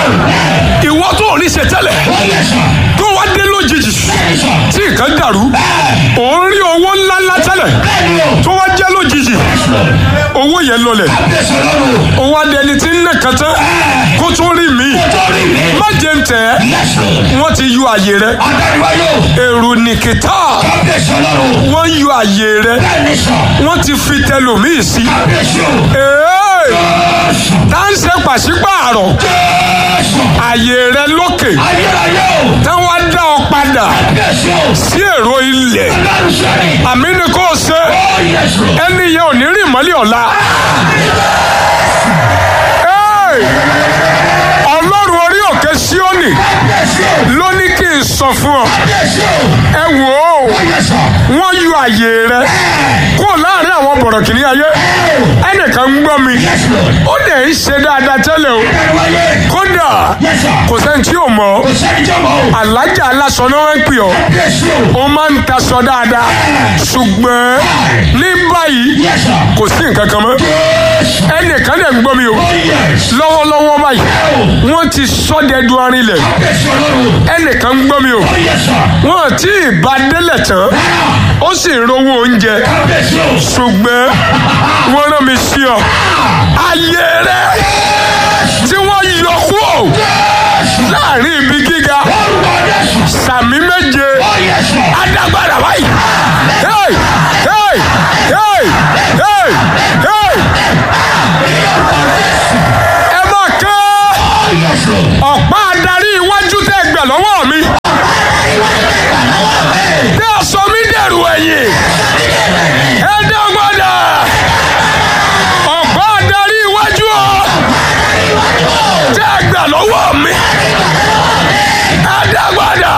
ìwọ tó ò ní ṣe tẹ́lẹ̀ tó wá dé lójijì tí nǹkan dàrú òun rí owó ńláńlá tẹ́lẹ̀ tó wá jẹ́ lójijì owó yẹn lọlẹ̀ owó adẹni tí ń nẹ̀kan tán kó tó rí mi má jẹ́ ń tẹ̀ ẹ́ wọ́n ti yọ àyè rẹ èrò nìkìtà wọ́n yọ àyè rẹ wọ́n ti fi tẹlòmíì sí ee tá ń ṣe pàṣípààrọ̀ àyè rẹ lókè táwọn á dá ọ padà sí èrò ilẹ̀ àmì ni kò ṣe ẹni yẹn ò ní rìn mọ́lẹ̀ ọ̀la. Hey! ọlọ́run orí òkè síónì ló ní kí n sọ fún ọ ẹ wò ó wọ́n yọ àyè rẹ kúrò láàrin àwọn bọ̀rọ̀kìnní ayé ẹnìkan ń gbọ́ mi ó dẹ̀ ń ṣe dáadáa tẹ́lẹ̀ o kódà kò sẹ́ni tí ò mọ̀ ọ́ alájà aláṣọ náà wọ́n ń pè ọ́ ó máa ń taṣọ dáadáa ṣùgbọ́n ní báyìí kò sí nǹkan kan mọ́ ẹnìkan dẹ̀ ń gbọ́ mi o lọ́wọ́lọ́wọ́ báyìí wọ́n ti sọ́dẹ̀ẹ́dù arinlẹ̀ ẹnìkan ń gbọ́ mi o wọ́n ti ìbá délẹ̀ tán ó sì ń rówó oúnjẹ ṣùgbọ́n wọ́n rán mi sí ọ ayé rẹ tí wọ́n yọ kúrò láàrin ibi gíga sàmì méje adágbára báyìí hey hey hey hey hey ẹ máa ké ọ̀pá adarí iwájú tẹ́ gbà lọ́wọ́ mi tẹ́ ẹ sọ mí dẹ̀rù ẹ̀yìn ẹ dẹ́gbọ́dà ọ̀pá adarí iwájú ọ tẹ́ gbà lọ́wọ́ mi ẹ dẹ́gbọ́dà